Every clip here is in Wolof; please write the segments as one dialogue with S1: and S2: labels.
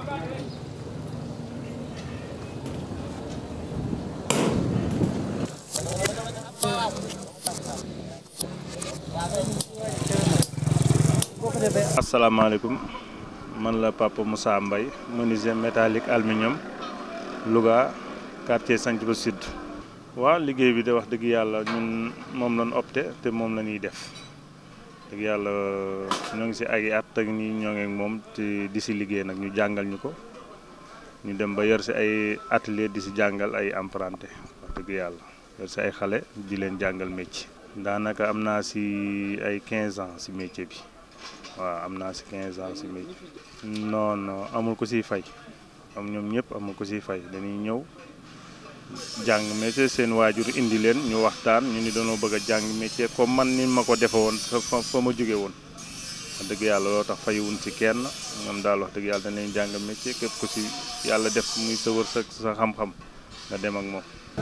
S1: asalaamaaleykum man la Papa Moussa Mbaye menuisier métallique aluminium Louga quartier Santhiaba Sud waaw liggéey bi de wax dëgg yàlla ñun moom lañ opté te moom la ñuy def dëgg yàlla ñoo ngi si ay at ak nii ñoo ngi ak moom te di si liggéey nag ñu jàngal ñu ko ñu dem ba yor si ay atelier di si jàngal ay apprenti wax dëgg yàlla yor si ay xale di leen jàngal métier. daanaka am naa si ay 15 ans si métier bi waaw am naa si 15 ans si métier. non non amul ko siy fay am ñoom ñëpp amul ko siy fay dañuy ñëw. jàng métier seen waajur indi leen ñu waxtaan ñu ni dañoo bëgg a jàng métier comme man ni ma ko defe woon fa fa ma jóge woon wax dëgg yàlla loo tax fayuwun ci kenn ñoom daal wax dëgg yàlla dañ leen jàng métier képp ku si yàlla def muy sa wërsëg sa xam-xam nga dem ak moom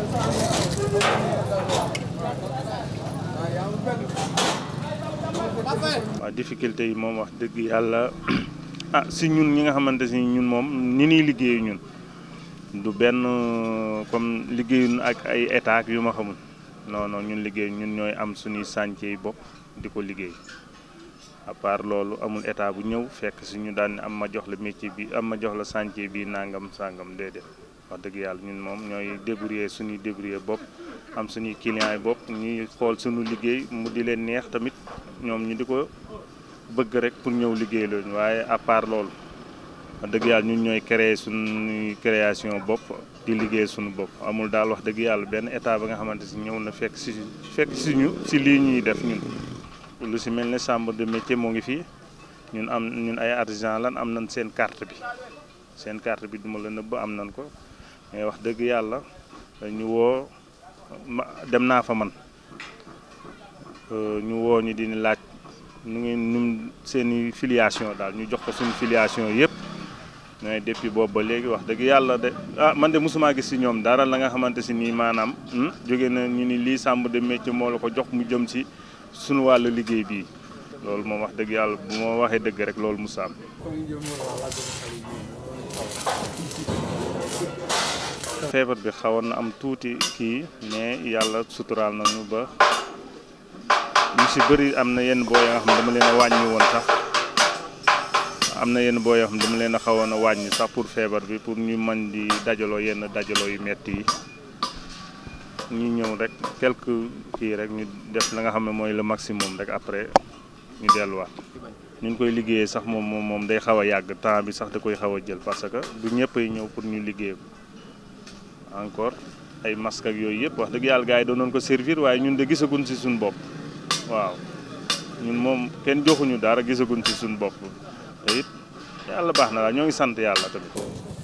S1: waaw difficulté yi moom wax dëgg yàlla ah si ñun ñi nga xamante si ñun moom ni ñuy liggéeyu ñun du benn comme liggéeyun ak ay état yu ma xamul non non ñun liggéey ñun ñooy am suñuy chantier yi bopp di ko liggéey à part loolu amul état bu ñëw fekk si ñu daan am ma jox la métier bi am ma jox la chantier bi nangam sangam déedéet wax dëgg yàlla ñun moom ñooy débrouiller suñuy débrouiller bopp am suñuy clients yi bopp ñuy xool suñu liggéey mu di leen neex tamit ñoom ñu di ko bëgg rek pour ñëw liggéey loolu waaye à part loolu. wax dëgg yàlla ñun ñooy créer suñuy création bopp di liggéey suñu bopp amul daal wax dëgg yàlla benn état ba nga xamante si ñëw na fekk si fekk si ñu si lii ñuy def ñun lu si mel ne chambre de métier moo ngi fii ñun am ñun ay artisan lan am nañ seen carte bi seen carte bi duma la nëbb am nañ ko mais wax dëgg yàlla ñu woo dem naa fa man ñu woo ñu dina laaj nu ngi num seeni filiation daal ñu jox ko suñu filiation yëpp mais depuis boobu ba léegi wax dëgg yàlla de ah man de mosuma gis si ñoom dara la nga xamante si nii maanaam jóge na ñu ni lii chambre de métier moo la ko jox mu jëm si suñu wàllu liggéey bii loolu moom wax dëgg yàlla bu ma waxee dëgg rek loolu mu saam feebar bi xawoon na am tuuti kii mais yàlla suturaal nañu ba ñu si bëri am na yenn boo yoo xam ne dama leen a wàññi woon sax am na yenn boo yoo xam ne dama leen a xawoon a wàññi sax pour feebar bi pour ñu mën di dajaloo yenn dajaloo yu metti yi ñu ñëw rek quelque kii rek ñu def la nga xam ne mooy le maximum rek après ñu delluwaat ñu ngi koy liggéeyee sax moom moom moom day xaw a yàgg temps bi sax da koy xaw a jël parce que du ñëpp ay ñëw pour ñu liggéey ko encore ay masque ak yooyu yëpp wax dëgg yàlla gars yi doonoon ko servir waaye ñun de gisaguñ si suñu bopp waaw ñun moom kenn joxuñu dara gisaguñ ci suñu bopp te it yàlla baax na daal ñoo ngi sant yàlla tamit.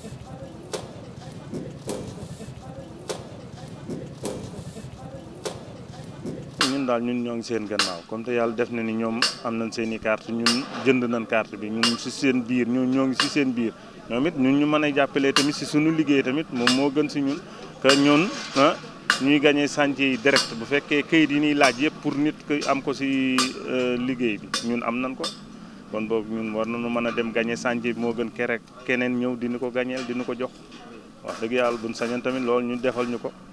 S1: ñun daal ñun ñoo ngi seen gannaaw comme te yàlla def na ni ñoom am nañ seen i carte ñun jënd nañ carte bi ñun si seen biir ñoo ñoo ngi si seen biir ñoom it ñun ñu mën a jàppalee tamit si suñu liggéey tamit moom moo gën si ñun que ñun ah. ñuy gagné chantier yi direct bu fekkee këyit yi ñuy laaj yëpp pour nit koy am ko ci liggéey bi ñun am nañ ko kon boobu ñun war nañu mën a dem gagné chantier bi moo gën kerek keneen ñëw dina ko gagneel dina ko jox wax dëgg yàlla buñ sañoon tamit loolu ñu defal ñu ko